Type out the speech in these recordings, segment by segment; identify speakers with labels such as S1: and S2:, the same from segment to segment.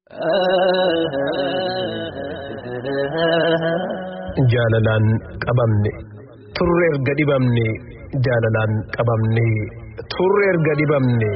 S1: jaalalaan qabamne turre erga dhibamne jaalalaan qabamne turre erga dhibamne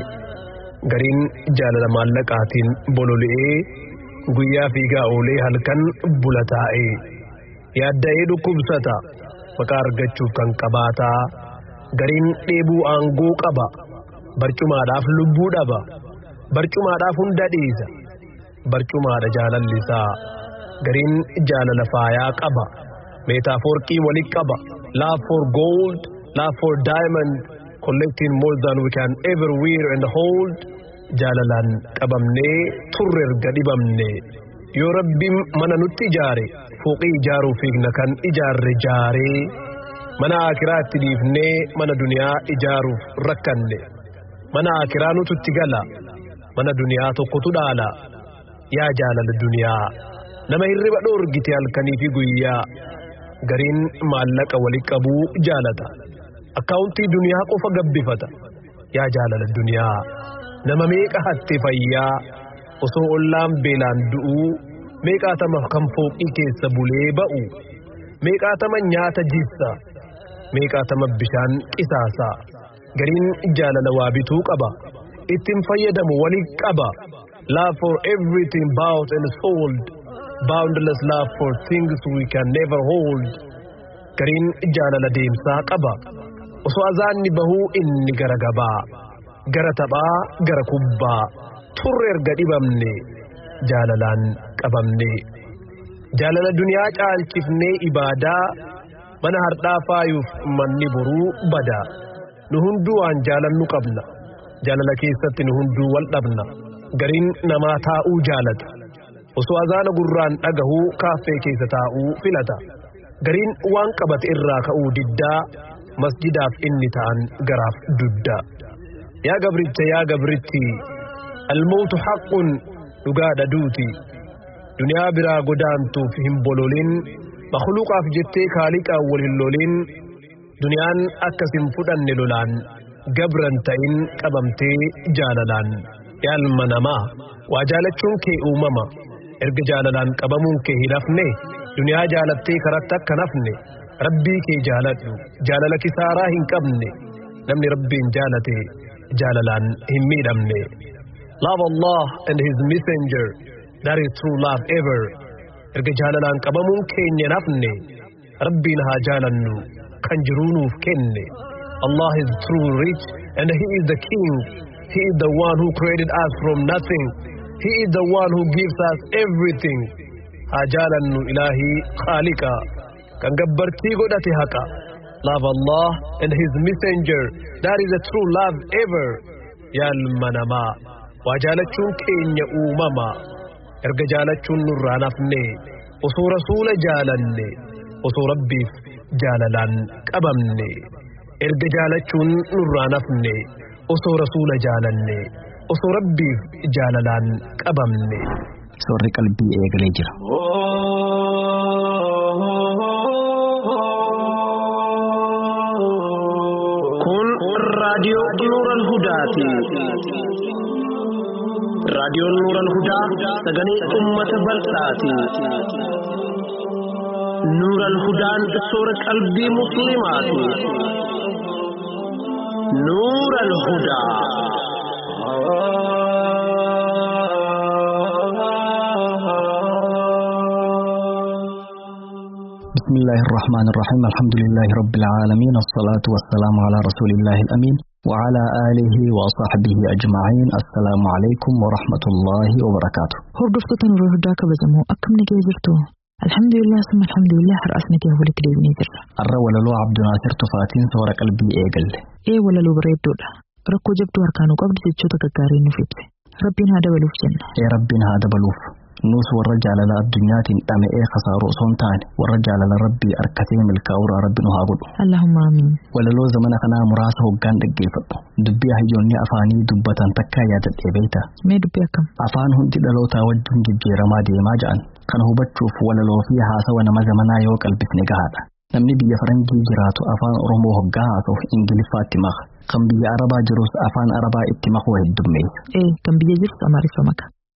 S1: gariin jaalala maallaqaatiin bololi'ee guyyaa fiigaa oolee halkan bula taa'ee yaadda'ee dhukkubsata maqaa argachuuf kan qabaataa gariin dheebuu aangoo qaba barcumaadhaaf lubbuu dhaba barcumaadhaaf hunda dhiisa barcumaadha jaalallisaa gariin jaalala faayaa qaba meetaafoorqii walit qaba love for gold love for diamond collecting more than we can ever wear and hold jaalalaan qabamnee turre erga dhibamne yoo rabbiin mana nutti ijaare fooqii ijaaruu fiigna kan ijaarre jaaree mana akiraa itti dhiifnee mana duniyaa ijaaruuf rakkanne mana akiraa nututti gala mana duniyaa tokkotu dhaala yaa jaalala duniyaa nama hirriba dhoorgite halkanii fi guyyaa gariin maallaqa wali qabuu jaalata akkaawuntii duniyaa qofa gabbifata yaa jaalala duniyaa nama meeqa hatte fayyaa osoo ollaan beelaan du'uu meeqaatama kan fooqii keessa bulee ba'u meeqaatama nyaata jissa meeqaatama bishaan qisaasa gariin jaalala waa bituu qaba ittiin fayyadamu wali qaba love for everything bought and sold boundless love for things we can never hold gariin jaalala deemsaa qaba osoo azaanni bahuu inni gara gabaa gara taphaa gara kubbaa turre erga dhibamne jaalalaan qabamne jaalala duniyaa caalchifnee ibaadaa mana hardhaa faayuuf manni boruu bada nu hunduu waan jaalannu qabna jaalala keessatti nu hunduu wal dhabna gariin namaa taa'uu jaalata osoo azaana gurraan dhagahuu kaaffee keessa taa'uu filata gariin waan qabate irraa ka'uu diddaa masjidaaf inni ta'an garaaf dudda yaa gabricha yaa gabritti almootu haqqun dhugaadha duuti duniyaa biraa godaantuuf hin bololin makluuqaaf jettee kaaliqaan wal hin lolin duniyaan akkas hin fudhanne lolaan gabran ta'in qabamtee jaalalaan yaalma namaa waa jaalachuun kee uumama erga jaalalaan qabamuun kee hin hafne duniyaa jaalattee karatti akka nafne rabbii kee jaaladhu jaalala kisaaraa hin qabne namni rabbiin jaalate jaalalaan hin miidhamne love Allah and his messenger that is true love ever erga jaalalaan qabamuun keenya nafne rabbiin haa jaalannu kan jiruu nuuf kenne Allah is true rich and he is the king he is the one who created us from nothing he is the one who gives us everything haa jaalannu ilaahii khaaliqa kan gabbartii godhate haqa love Allah and his messenger that is the true love ever yaalma namaa waa jaalachuun keenya uumama erga jaalachuun nurraa nafne osoo rasuula jaalanne osoo rabbiif jaalalaan qabamne erga jaalachuun nurraa nafne osoo rasuula jaalanne osoo rabbiif jaalalaan qabamne.
S2: Soorri qalbii eegalee jira.
S1: Kun raadiyoo Nuural Hudaati. raadiyoon nuural hudaa sagalee ummata bal'aati. Nuural hudaan soora qalbii musliimaati. Nuural hudaa.
S2: بسم الله الرحمن الرحيم الحمد لله رب العالمين الصلاة والسلام على رسول الله الأمين وعلى آله وصحبه أجمعين السلام عليكم ورحمة الله وبركاته
S3: hordoftoota nuural hudaa kabajamoo akkam nagee jirtu alhamdulillah summa alhamdulillah har'as nagee walitti deebinee jirra
S2: الرا وللو عبد ناصر تفاتين صور قلبي إيقل
S3: ee walaloo bareeddoodha rakkoo jabduu harkaanuu qabdi jechoota gaggaarii nuuf ibse rabbiin haa dabaluuf jenna
S2: يا ربنا هذا بلوف نوس ورجع على الدنيا تنقام إيه خسارو صنتان ورجع على ربي أركتين الكاورا ربنا هابلو
S3: allahumma amiin
S2: walaloo zamana kanaa muraasa hoggaan dhaggeeffadhu dubbii hayyoonni afaanii dubbatan takkaa yaadadhee beeyta
S3: mee dubbii akkam
S2: afaan hundi dhalootaa wajjin jijjiiramaa deemaa ja'an kana hubachuuf walaloo fi haasawa nama zamanaa yoo qalbifne gahaadha namni biyya faranjii jiraatu afaan oromoo hoggaa haasa'u ingiliffaatti maka kan biyya arabaa jirus afaan arabaa itti makuu heddummeessa
S3: ee kan biyya jirtu amaariffa maka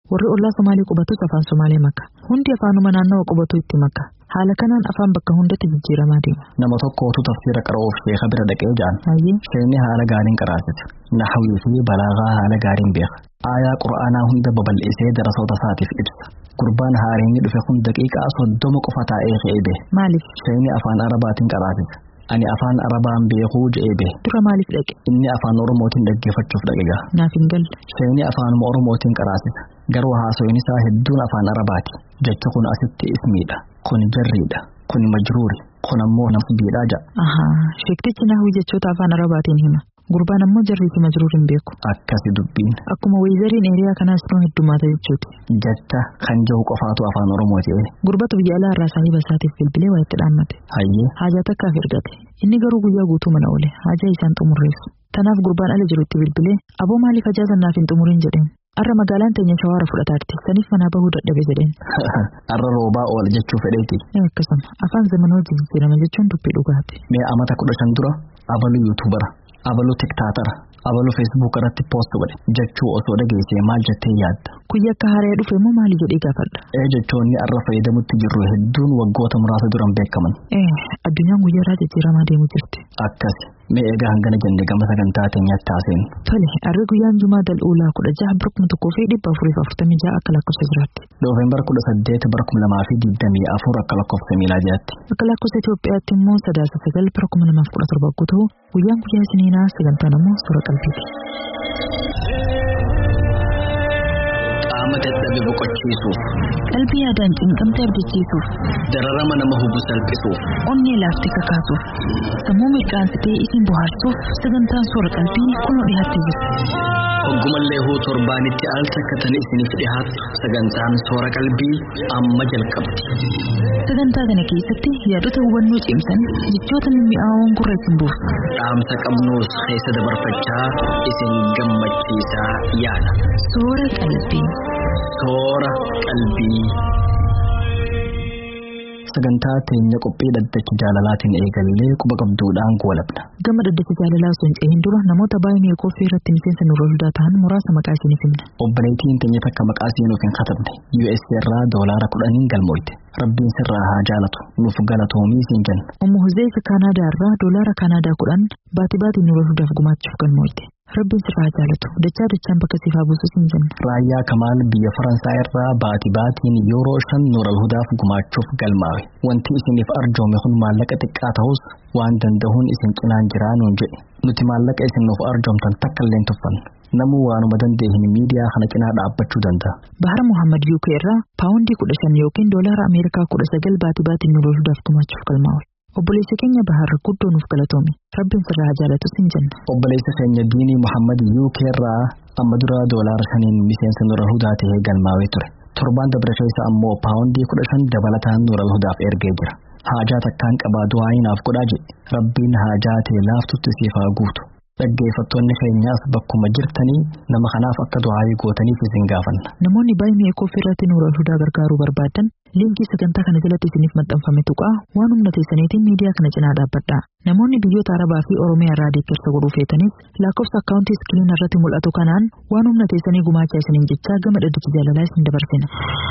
S3: Warri ollaa Somaalee qubatus afaan Somaalee maka. Hundi afaanuma naannawa qubatu itti maka. Haala kanaan afaan bakka hundatti jijjiiramaa deema.
S2: Nama tokkootu tafsira qara'uuf sheeka bira dhaqee ja'an.
S3: Hayyee
S2: Sheekni haala gaariin qaraasisa. Nahawii fi balaagaa haala gaariin beeka. Aayaa qura'aanaa hunda babal'isee darasoota isaatiif ibsa. Gurbaan haareenyi dhufe kun daqiiqaa soddoma qofa taa'ee fe'ee beeka.
S3: maaliif?
S2: Sheekni afaan arabaatiin qaraasisa. Ani afaan arabaan beekuu je'ee beeka.
S3: Dura maaliif dhaqe?
S2: Inni afaan oromootiin dhaggeeffachuuf dhaqe gaha.
S3: Naaf hin galle.
S2: Sheekni afaanuma oromootiin qaraasisa. Garuu haasoyin isaa hedduun afaan arabaati. Jechi kun asitti ismiidha. Kun jarriidha. Kun majruuri. Kun ammoo nasbiidha ja'a.
S3: Ahaa, sheektichi naahuu jechoota afaan arabaatiin hima. Gurbaan ammoo jarrii fi majruur hin beeku.
S2: Akkasi dubbiin.
S3: Akkuma weezariin eeriyaa kanaas nuu heddumaata jechuuti.
S2: Jecha kan jahu qofaatu afaan oromoo ta'e.
S3: Gurbatu biyya alaa irraa saahiba isaatiif bilbilee waa itti dhaammate.
S2: Hayyee.
S3: Haajaa takkaaf ergate. Inni garuu guyyaa guutuu mana oole. Haajaa isaan xumurreessu. Tanaaf gurbaan ala jiru itti bilbilee aboo maaliif hajaa sannaaf hin xumurin jedheen. Arra magaalaan teenya shawaara fudhataatti saniif manaa bahuu dadhabe jedheen.
S2: Arra roobaa oola jechuu fedheeti.
S3: Ee akkasuma afaan zaman hojii jijjiirama jechuun dubbii dhugaati.
S2: Mee amata kudha shan dura abaluu yuutuubara, abaluu tiktaatara, abaluu feesbuuk irratti poost godhe jechuu osoo dhageessee maal jettee yaadda?
S3: Kuyya akka haaree dhufe immoo maali jedhee gaafadha.
S2: Ee jechoonni arra fayyadamutti jirru hedduun waggoota muraasa duran beekaman.
S3: Ee addunyaan guyyaa irraa jijjiiramaa deemu jirti.
S2: Akkasi. Mee egaa hangana jenne gama sagantaa teenyaatti haaseen.
S3: Tole harri guyyaan jumaa dal'uulaa kudha jaha bara kuma tokkoo fi dhibba afurii fi afurtamii jaha akka lakkoofsa jiraatti.
S2: Noofeembar kudha saddeet bara kuma lamaa fi digdamii afur akka lakkoofsa miilaadiyaatti.
S3: Akka lakkoofsa Itoophiyaatti immoo sadaasa sagal bara kuma lamaaf kudha torba yoo ta'u guyyaan guyyaa isiniinaa sagantaan immoo suura qalbiiti.
S2: Qaama dadhabe boqochiisuuf,
S3: Qalbii yaadaan cinqamtee abdachiisuuf,
S2: dararama nama hubu salphisuuf,
S3: onnee laaftee kakaasuuf, sammuu mirqaansitee isin bohaarsuuf sagantaan suura qalbii kunoo dhiyaattee jirti.
S2: hoggumallee huu torbaanitti al takkatan isiniif dhihaatu sagantaan soora qalbii amma jalqabdi.
S3: Sagantaa kana keessatti yaadota hubannoo cimsan jechoota mimmi'aawoon gurra isin buusu.
S2: Dhaamsa qabnuus keessa dabarfachaa isin gammachiisaa yaada.
S3: Suura qalbii.
S2: Soora qalbii. Sagantaa teenya qophii dhaddacha jaalalaatiin eegallee quba qabduudhaan goolabna.
S3: Gama dhaddacha jaalalaa osoo hin cehin dura namoota baay'ee koffii irratti miseensa nurra hundaa ta'an muraasa maqaa isiniif himna.
S2: Obboleettiin teenya takka maqaa seenuuf hin katabne US irraa doolaara kudhaniin galmooyte. Rabbiin sirraa haa jaalatu nuuf galatoomii siin jenna.
S3: Ummu Huzeefa Kaanaadaa irraa doolaara Kaanaadaa kudhan baatii baatiin nurra hundaaf gumaachuuf galmooyte. Rabbiin sirraa haa jaalatu dachaa dachaan bakka siif haa buusu siin jenna.
S2: Raayyaa Kamaal biyya Faransaay irraa baatii baatiin yeroo shan nural hudaaf gumaachuuf galmaawe. Wanti isiniif arjoome kun maallaqa xiqqaa ta'us waan danda'uun isin cinaan jiraa nuun jedhe. Nuti maallaqa isin nuuf arjoomtan takka illee hin tuffannu. Namuu waanuma dandeenye miidiyaa kana cinaa dhaabbachuu danda'a.
S3: Bahar Muhammad UK irraa paawundii kudha shan yookiin doolaara Ameerikaa kudha sagal baatii baatiin nurra hundaaf gumaachuuf galmaawe. Obboleessa keenya Bahar guddoo nuuf galatoomi. Rabbiin sirraa haa jaalatu siin jenna.
S2: Obboleessa keenya Diinii Muhammad UK irraa amma dura doolaara shaniin miseensa nural hudaa ta'ee galmaawee ture. Torbaan dabra keessa ammoo paawundii kudha shan dabalataan nural hudaaf ergee jira. Haajaa takkaan qabaa du'aa naaf godhaa jedhe. Rabbiin haajaa ta'e laaftutti siif haa guutu. Dhaggeeffattoonni keenyaas bakkuma jirtanii nama kanaaf akka du'aayii gootaniif isin gaafanna.
S3: Namoonni baay'ee koffii irratti nuura hudaa gargaaruu barbaadan liinkii sagantaa kana jalatti isiniif maxxanfame tuqaa waan humna teessaniitiin miidiyaa kana cinaa dhaabbadha. Namoonni biyyoota Arabaa fi Oromiyaa irraa deeggarsa godhuu feetanis lakkoofsa akkaawuntii iskiriin irratti mul'atu kanaan waan humna teessanii gumaachaa isiniin jechaa gama dhaddacha jaalalaa isin dabarsina.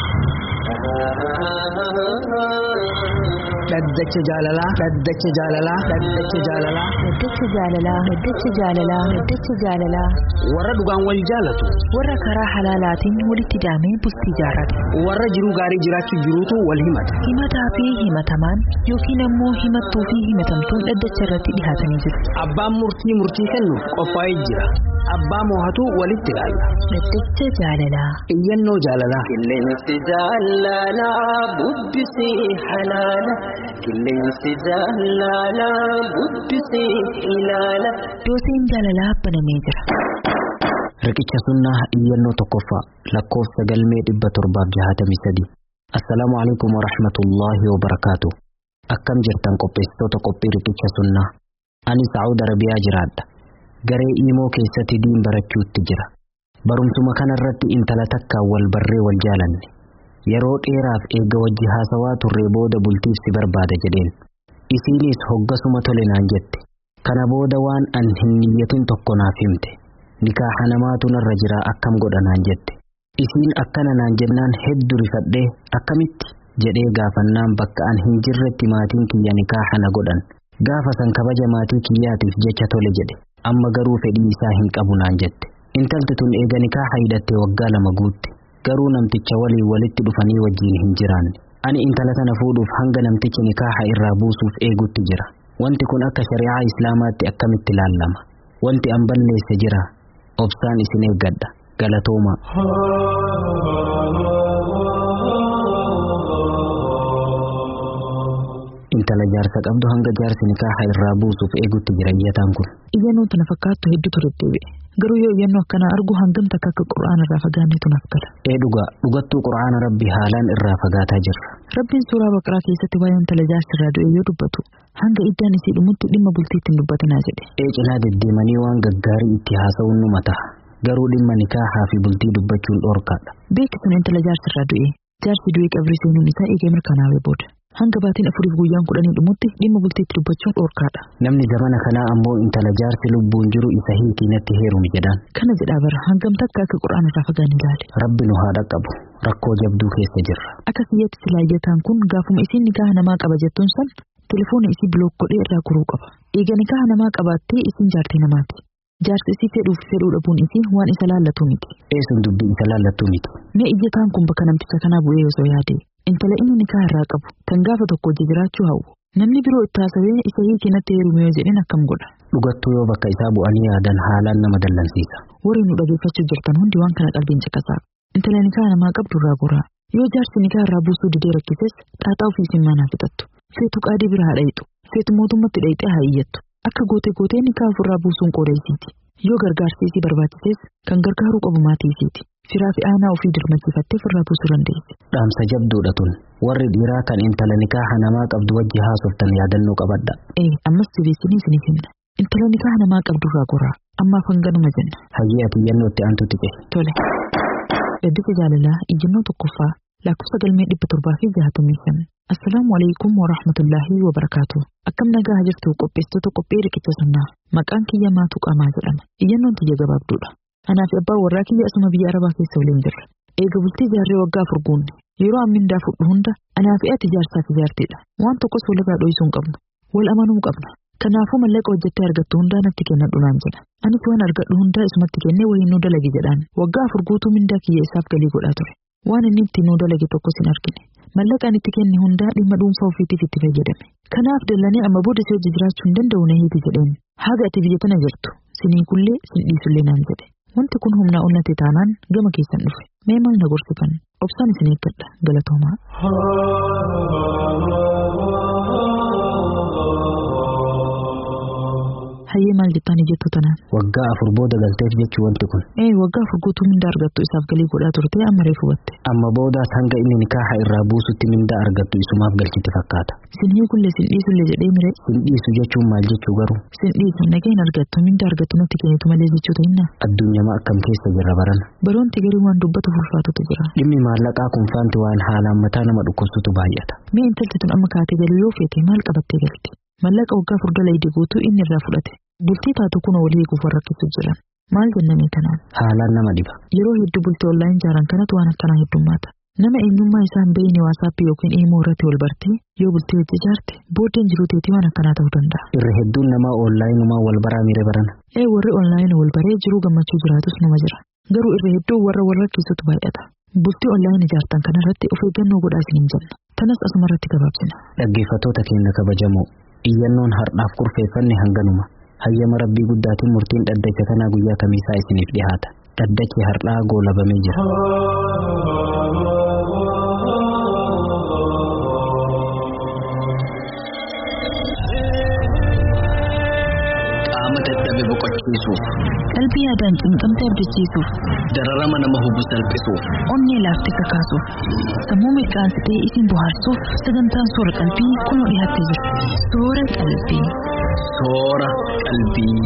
S4: Dhaddacha jaalalaa. Dhaddacha jaalalaa. Dhaddacha jaalalaa.
S5: Dhaddacha jaalalaa. Dhaddacha jaalalaa. Dhaddacha jaalalaa.
S4: Warra dhugaan wal jaalatu.
S5: Warra karaa halaalaatiin walitti daamee bultii jaarrate.
S4: Warra jiruu gaarii jiraachuu jiruutu wal himata.
S5: Himataa fi himatamaan yookiin ammoo himattuu fi himatamtuun dhaddacha irratti dhihaatanii jiru.
S4: Abbaan murtii murtii kennuuf qophaa'ee jira. Abbaa moohatu walitti ilaalla.
S5: Dhaddacha jaalalaa.
S4: Iyyannoo jaalalaa.
S6: Qilleensi jaalalaa bubbisii halaala. Qilleensi jaalalaa bubbisii ilaala.
S5: Dooseen jaalalaa banamee jira.
S2: Riqicha sunnaa iyyannoo tokkoffaa lakkoofsa galmee dhibba torbaaf jahatamii sadi. Assalaamu alaikum wa rahmatullaahi wa barakaatu. Akkam jirtan qopheessitoota qophii riqicha sunnaa. Ani Saa'ud Arabiyaa jiraadha. Garee Iimoo keessatti diin barachuutti jira. Barumsuma kanarratti intala takkaan wal barree wal jaalanne. Yeroo dheeraaf eega wajji haasawaa turree booda bultiif si barbaada jedheen. Isiinis hoggasuma tole naan jette. Kana booda waan an hin niyyatin tokko naaf himte. Nikaaha namaatu narra jira akkam godha naan jette.
S4: isiin akkana naan jennaan hedduu rifadhee akkamitti jedhee gaafannaan bakka an hin jirretti maatiin kiyya nikaaha na godhan gaafa san kabaja maatii kiyyaatiif jecha tole jedhe amma garuu fedhii isaa hin qabu naan jette intalti tun eega nikaaha hidhattee waggaa lama guutte garuu namticha waliin walitti dhufanii wajjiin hin jiraanne ani intala tana fuudhuuf hanga namtichi nikaaha irraa buusuuf eegutti jira wanti kun akka shari'aa islaamaatti akkamitti ilaallama wanti an balleesse jira obsaan isin eeggadha galatooma intala jaarsa qabdu hanga jaarsi nikaaha irraa buusuuf eegutti jira iyyataan kun
S3: Iyyannoon tana fakkaattu hedduutu deddeebi'e. Garuu yoo iyyannoo akkanaa argu hangam takka akka qura'aana irraa fagaannetu naaf gala.
S4: ee dhugaa dhugattuu qura'aana rabbi haalaan irraa fagaataa jirra
S3: Rabbiin suuraa baqaraa keessatti waa'ee intala jaarsi irraa du'e yoo dubbatu hanga iddaan isii dhumutti dhimma bultiitti hin dubbatinaa jedhe.
S4: ee cinaa deddeemanii waan gaggaarii itti haasa'uun nu mata'a garuu dhimma nikaahaa fi bultii dubbachuun dhoorkaadha
S3: Beeksisuun intala jaarsi irraa du'e jaarsi du'ee qabrii seenuun isaa eegee mirkanaa'ee booda. Hanga baatiin afuriif guyyaan kudhanii dhumutti dhimma bultiitti dubbachuun dhoorkaadha.
S4: namni zamana kanaa ammoo intala jaarsi lubbuun jiru isa hiikii natti heerumi jedhaan
S3: Kana jedhaa bara hangam takka akka qura'aana irraa fagaanne ilaale.
S4: rabbi nu haa dhaqqabu rakkoo jabduu keessa jirra
S3: Akka kiyyatti silaayyataan kun gaafuma isiin nikaaha namaa qaba jettuun san telefoona isii bilook godhee irraa guruu qaba. Eega nikaaha namaa qabaattee isiin jaartii namaati. Jaarsi isii fedhuuf fedhuu dhabuun isii waan isa laallatu miti.
S4: eesun dubbii isa laallattuu miti
S3: Mee iyyataan kun bakka namticha kanaa bu'ee osoo yaade intala inni nikaaha irraa qabu kan gaafa tokko hojii jiraachuu hawwu. Namni biroo itti haasawee isa hiikii natti heerume yoo jedhin akkam godha.
S4: dhugattuu yoo bakka isaa bu'anii yaadan haalaan nama dallansiisa
S3: Warri nu dhageeffachuu jirtan hundi waan kana qalbiin caqasaa. Intala nikaaha namaa qabdu irraa goraa. Yoo jaarsi nikaaha irraa buusuu didee rakkises xaaxaa ofii simmaanaa fixattu. Feetu qaadii bira haa dhayitu. Feetu mootummatti dhayixee haa iyyattu. Akka gootee gootee nikaaha ofirraa buusuun qooda isiiti. Yoo gargaarsi isii barbaachises kan gargaaruu qabu maatii isiiti. Firaa fi aanaa ofii dirmachiifattee ofirraa buusuu dandeessi.
S4: dhaamsa jabduudha tun warri dhiiraa kan intala nikaaha namaa qabdu wajji haasoftan yaadannoo qabadha
S3: Ee ammas jabeessinii isiniif himna. Intala nikaaha namaa qabdu irraa goraa. Ammaaf hanganuma jenna.
S4: hayyee ati iyyannootti aantu tiqe
S3: Tole. Gaddisa jaalalaa iyyannoo tokkoffaa lakkoofsa galmee dhibba torbaa fi jaatamii shan. Assalaamu alaikum wa rahmatullaahi wa barakaatu. Akkam nagaa jirtu qopheessitoota qophii riqicha sunnaa. Maqaan kiyya maatu qaamaa jedhama. Iyyannoon tiyya gabaabduudha. Anaa fi abbaan warraa kiyya asuma biyya arabaa keessa waliin jirra. Eega bultii jaarree waggaa afur guunne. Yeroo ammindaa fudhu hunda anaa fi ati jaarsaa fi jaartiidha. Waan tokkos walirraa dho'isuu hin qabnu. Wal amanuu qabna. Kanaafuu mallaqa hojjettee argattu hundaa natti kennadhu naan jedha. Anis waan argadhu hundaa isumatti kennee waliin nuu dalagi jedhaan. Waggaa afur guutuu mindaa kiyya isaaf galii godhaa ture. Waan inni ittiin nuu dalage tokkos hin argine. Mallaqaan itti kenne hundaa dhimma dhuunfaa ofiitiif itti fayyadame. Kanaaf dallanee amma booda si hojii jiraachuu hin danda'u na hiiti jedheen. Haga ati biyya tana jirtu. Sinii kullee sin dhiisullee naan jedhe. Wanti kun humnaa ol natti taanaan gama keessan dhufe. Mee maal na gorsitan? Obsaan isin eeggadha. Galatoomaa. Hayyee maal jettaan jettu tanaan?
S4: waggaa afur booda galteef jechuu wanti kun
S3: Ee waggaa afur guutuu mindaa argattu isaaf galii godhaa turte amma reefu hubatte.
S4: amma boodaas hanga inni nikaaha irraa buusutti mindaa argattu isumaaf galchiti fakkaata
S3: Sin hiikullee sin dhiisullee jedhee mire
S4: sin dhiisu jechuun maal jechuu garuu
S3: sin dhiisu nagaa hin argattu mindaa argattu natti kennitu malee jechuu ta'inna.
S4: addunyamaa akkam keessa jirra barana
S3: Baroonti garii waan dubbatu fulfaatutu jira.
S4: dhimmi maallaqaa kun faanti waan haalaan mataa nama dhukkubsutu baay'ata
S3: Mee intalti tun amma kaatee galuu yoo feete maal qabattee galti? Mallaqa waggaa afur dalagde guutuu inni irraa fudhate. Bultii taatu kun walii eeguuf warra rakkisu jiran. Maal jenname kanaan?
S4: haalaan nama dhiba
S3: Yeroo hedduu bultii onlaayin jaaran kanatu waan akkanaa heddummaata. Nama eenyummaa isaa hin beekne waasaappii yookiin iimoo irratti wal bartee yoo bultii hojii jaarte booddeen jiruu teetii waan akkanaa ta'uu danda'a.
S4: irra hedduun namaa oonlaayinumaa wal baraa mire barana
S3: Ee warri onlaayinii wal baree jiruu gammachuu jiraatus nama jira. Garuu irra hedduu warra wal rakkisutu baay'ata. Bultii onlaayinii ijaartan kanarratti of eeggannoo godhaa isiniin jenna. Tanas asuma irratti gabaabsina.
S4: dhaggeeffatoota keenya kabajamoo iyyannoon har'aaf kurfeeffanne hanganuma hayyama rabbii guddaatiin murtiin dhaddacha kanaa guyyaa kamiisaa isiniif dhihaata dhaddachi har'aa goolabamee jira
S2: qaama dadhabe boqochiisuuf
S5: qalbii yaadaan cimcamtee abdachiisuuf
S2: dararama nama hubu salphisuuf
S5: onnee laaftee kakaasuuf sammuu mirqaansitee isin bohaarsuuf sagantaan soora qalbii kunoo dhiyaattee jira soora qalbii.
S2: soora qalbii.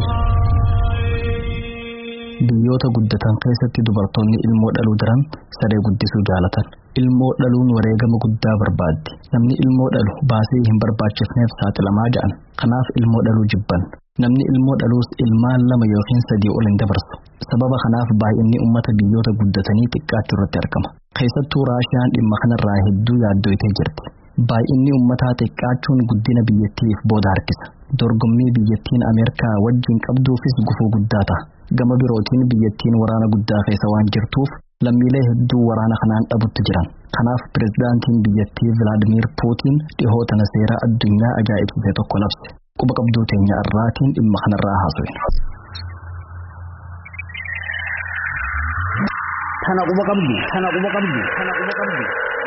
S1: Biyyoota guddatan keessatti dubartoonni ilmoo dhaluu daran saree guddisuu jaalatan. Ilmoo dhaluun wareegama guddaa barbaaddi. Namni ilmoo dhalu baasii hin barbaachifneef saaxilamaa ja'an. Kanaaf ilmoo dhaluu jibban. Namni ilmoo dhaluus ilmaan lama yookiin sadii ol hin dabarsu.
S2: sababa kanaaf baay'inni uummata biyyoota guddatanii xiqqaachuu irratti argama keessattuu raashiyaan dhimma kanarraa hedduu yaaddoytee jirti baay'inni uummataa xiqqaachuun guddina biyyattiif booda harkisa dorgommii biyyattiin ameerikaa wajjin qabduufis gufuu guddaa ta'a gama birootiin biyyattiin waraana guddaa keessa waan jirtuuf lammiilee hedduu waraana kanaan dhabutti jiran kanaaf pirezidaantiin biyyattii vilaadimiir puutiin dhihoo tana seeraa addunyaa ajaa'ibsiise tokko labse quba qabduu teenya irraatiin dhimma kanarraa haasofne.
S4: Tana quba qabdu, tana quba qabdu, tana quba qabdu.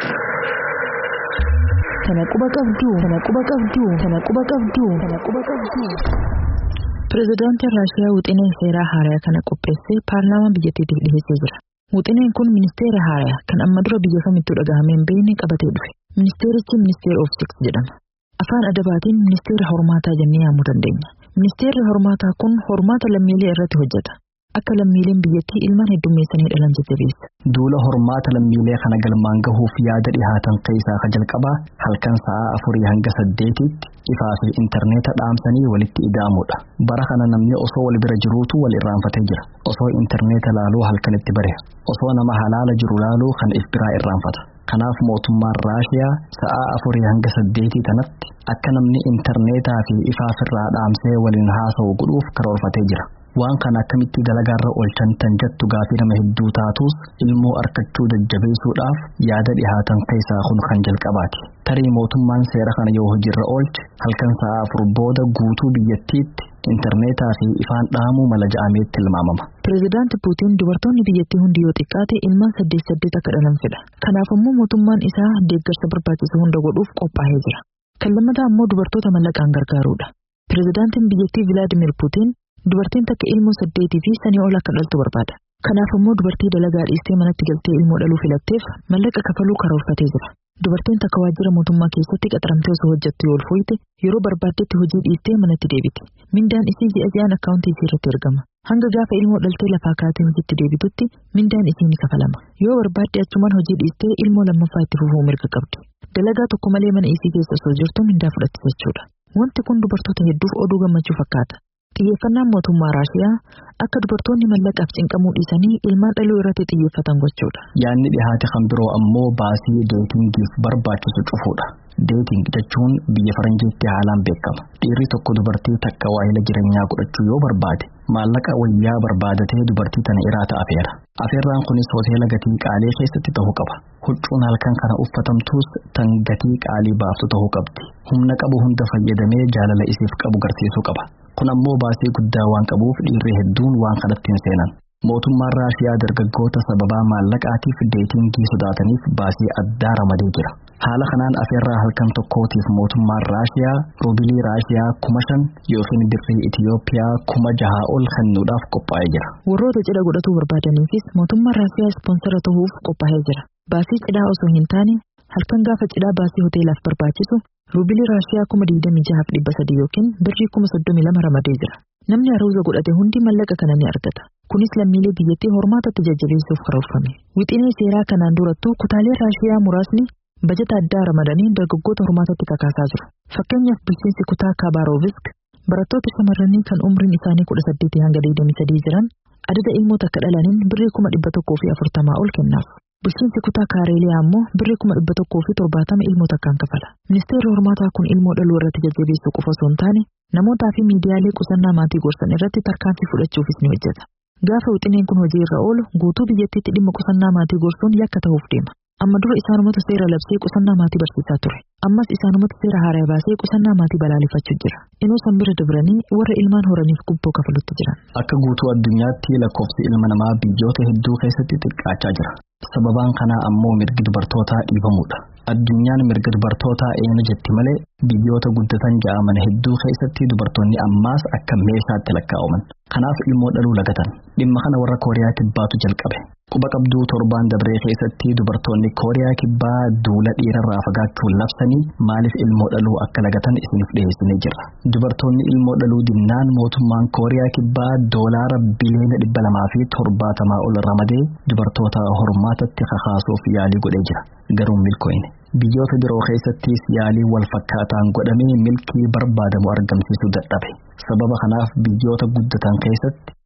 S3: Tana quba qabdu, tana quba qabdu, tana quba qabdu, tana quba qabdu. Pireezidaantiin Raashiyaa Wuxinee seeraa haaraa kana qopheessee paarlaamaa biyyattiitiif dhiyeessee jira. Wuxineen kun ministeera haaraa kan amma dura biyya kamittuu dhagahamee hin beekne qabatee dhufe. Ministeerichi ministeera of six jedhama. Afaan adabaatiin ministeera hormaataa jennee yaamuu dandeenya. Ministeerri hormaataa kun hormaata lammiilee irratti hojjeta. Akka lammiileen biyyattii ilmaan heddummeessanii dhalan jajjabeessa.
S2: Duula hormaata lammiilee kana galmaan gahuuf yaada dhihaatan keessaa ka jalqabaa halkan sa'aa afurii hanga saddeetitti ifaa fi intarneeta dhaamsanii walitti ida'amudha. Bara kana namni osoo wal bira jiruutu wal irraanfatee jira. Osoo intarneeta laaluu halkanitti bareha. Osoo nama halaala jiru laaluu kan if biraa irraanfata. Kanaaf mootummaan Raashiyaa sa'aa afurii hanga saddeetii tanatti akka namni intarneetaa fi ifaa firraa dhaamsee waliin haasa'u godhuuf karoorfatee jira. waan kana akkamitti dalagaarra oolchan tan jettu gaafii nama hedduu taatus ilmoo arkachuu jajjabeessuudhaaf yaada dhihaatan keessaa kun kan jalqabaati. Tarii mootummaan seera kana yoo hojiirra oolche halkan sa'aa afur booda guutuu biyyattiitti intarneetaa fi ifaan dhaamuu mala ja'ameetti tilmaamama.
S3: Pireezidaanti Puutiin dubartoonni biyyattii hundi yoo xiqqaate ilmaan saddeet saddeet akka dhalan fedha. Kanaaf immoo mootummaan isaa deeggarsa barbaachisu hunda godhuuf qophaa'ee jira. Kan lammataa immoo dubartoota mallaqaan gargaaruudha. Pireezidaantiin biyyattii Vilaadimir Puutiin dubartiin takka ilmoo saddeetii fi sanii ol akka dhaltu barbaada. Kanaaf immoo dubartii dalagaa dhiistee manatti galtee ilmoo dhaluu filatteef mallaqa kafaluu karoorfatee jira. Dubartiin takka waajjira mootummaa keessatti qaxaramtee osoo hojjettu yoo ulfooyte yeroo barbaaddetti hojii dhiistee manatti deebiti. Mindaan isii ji'a ji'aan akkaawuntii isii irratti ergama. Hanga gaafa ilmoo dhaltee lafaa kaatee hojiitti deebitutti mindaan isii ni kafalama. Yoo barbaadde achumaan hojii dhiistee ilmoo lammaffaa itti fufuu mirga qabdi. Dalagaa tokko malee mana isii keessa osoo jirtu mindaa fudhatti jechuudha. Wanti kun dubartoota hedduuf oduu gammachuu fakkaata. Xiyyeeffannaan mootummaa Raashiyaa akka dubartoonni mallaqaaf cinqamuu dhiisanii ilmaan dhaluu irratti xiyyeeffatan gochuudha.
S2: Yaanni dhihaate kan biroo ammoo baasii deetingiif barbaachisu cufuudha. Deeting jechuun biyya faranjiitti haalaan beekama. Dhiirri tokko dubartii takka waa'ila jireenyaa godhachuu yoo barbaade maallaqa wayyaa barbaadatee dubartii tana iraata afeera. Afeerraan kunis hoteela gatii qaalii keessatti ta'uu qaba. Huccuun halkan kana uffatamtuus tan gatii qaalii baaftu ta'uu qabdi. Humna qabu hunda fayyadamee jaalala isiif qabu garsiisuu qaba. Kun ammoo baasii guddaa waan qabuuf dhiirri hedduun waan kanatti hin seenan. Mootummaan Raashiyaa dargaggoota sababaa maallaqaatiif deetingii sodaataniif baasii addaa ramadee jira. Haala kanaan afeerraa halkan tokkootiif mootummaan Raashiyaa ruubilii Raashiyaa kuma shan yookiin birrii Itiyoophiyaa kuma jahaa ol kennuudhaaf qophaa'ee jira.
S3: Warroota cidha godhatuu barbaadaniifis mootummaan Raashiyaa ispoonsara ta'uuf qophaa'ee jira. Baasii cidhaa osoo hin taane halkan gaafa cidhaa baasii hoteelaaf barbaachisu ruubilii Raashiyaa kuma digdamii jahaaf dhibba sadii yookiin birrii kuma soddomii lama ramadee jira. Namni haruuza godhate hundi mallaqa kana ni argata. Kunis lammiilee biyyattii hormaatatti jajjabeessuuf karoorfame. Wixinee seeraa kanaan durattuu kutaalee Raashiyaa muraasni bajata addaa ramadanii dargaggoota hormaatatti kakaasaa jiru. Fakkeenyaaf bulchiinsi kutaa Kaabaarovisk barattoota shamarranii kan umriin isaanii kudha saddeetii hanga digdamii sadii jiran adada ilmoo takka dhalaniin birrii kuma dhibba tokkoo fi afurtamaa ol kennaaf. Bulchiinsi kutaa Kaareeliyaa ammoo birrii kuma dhibba tokkoo fi torbaatama ilmoo takkaan kafala. Ministeerri hormaataa kun ilmoo dhaluu irratti jajjabeessuu qofa osoo hin taane namootaa fi miidiyaalee qusannaa maatii gorsan irratti tarkaanfii fudhachuufis ni hojjeta. Gaafa wixineen kun hojii irra oolu guutuu biyyattiitti dhimma qusannaa maatii gorsuun yakka ta'uuf deema. Amma dura isaanumatu seera labsee qusannaa maatii barsiisaa ture. Ammas isaanumatu seera haaraa baasee qusannaa maatii balaaleffachuu jira. Inuu san bira dabranii warra ilmaan horaniif gubboo kafalutti jiran.
S2: Akka guutuu addunyaatti lakkoofsi ilma namaa biyyoota hedduu keessatti xiqqaachaa jira. Sababaan kanaa ammoo mirgi dubartootaa dhiibamuudha. Addunyaan mirga dubartootaa eena jetti malee biyyoota guddatan ja'aman hedduu keessatti dubartoonni ammaas akka meeshaatti lakkaa'aman. Kanaaf ilmoo dhaluu lagatan. Dhimma kana warra Kooriyaa Kibbaatu jalqabe. Quba qabduu torbaan dabree keessatti dubartoonni Kooriyaa Kibbaa duula dhiirarraa fagaachuun labsanii maaliif ilmoo dhaluu akka lagatan isiniif dhiyeessinee jirra. Dubartoonni ilmoo dhaluu dinnaan mootummaan Kooriyaa Kibbaa doolaara biliyoona dhibba lamaa fi torbaatamaa ol ramadee dubartoota hormaatatti kakaasuuf yaalii godhee jira. Garuu milkooyne. Biyyoota biroo keessattis yaalii wal fakkaataan godhamee milkii barbaadamu argamsiisuu dadhabe. Sababa kanaaf biyyoota guddatan keessatti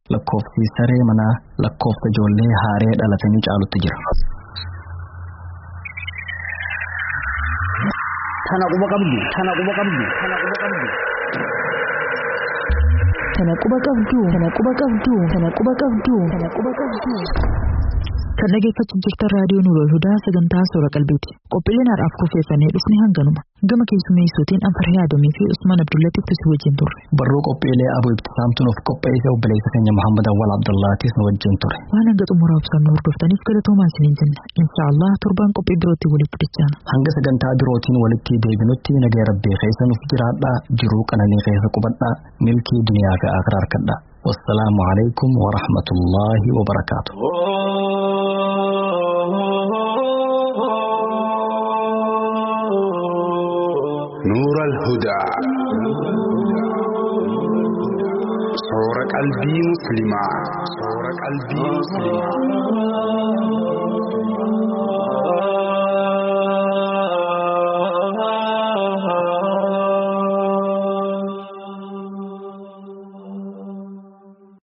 S2: lakkoofsi saree manaa lakkoofsa ijoollee haaree dhalatanii caalutti jira.
S4: Tana quba qabdu, tana quba qabdu, tana quba qabdu.
S5: Tana quba qabdu, tana quba qabdu, tana quba qabdu, tana quba qabdu.
S3: Kan dhaggeeffachaa jirtan raadiyoo Nuurol Hudaa sagantaa Soora Qalbiiti. Qophiileen har'aaf kurfeeffannee dhufne hanganuma. Gama keessummeessootiin Anfarhee Adamii fi Usmaan Abdullatiif tusi wajjin turre.
S2: Barruu qophiilee Abuu Ibtisaamtuun of qopheesse obboleessa keenya Muhammad Awwal Abdullaatis nu wajjin ture.
S3: Waan hanga xumuraa ibsannu hordoftaniif galatoomaa isiniin jenna. Inshaallah torbaan qophii birootti walitti dhiyaanna.
S2: Hanga sagantaa birootiin walitti deebinutti nagaa rabbii keessa nuuf jiraadhaa jiruu qananii keessa qubadhaa milkii duniyaa fi akhiraa harkadhaa. والسلام عليكم ورحمة الله وبركاته
S7: نور الهدى صور قلبي مسلما صور قلبي مسلما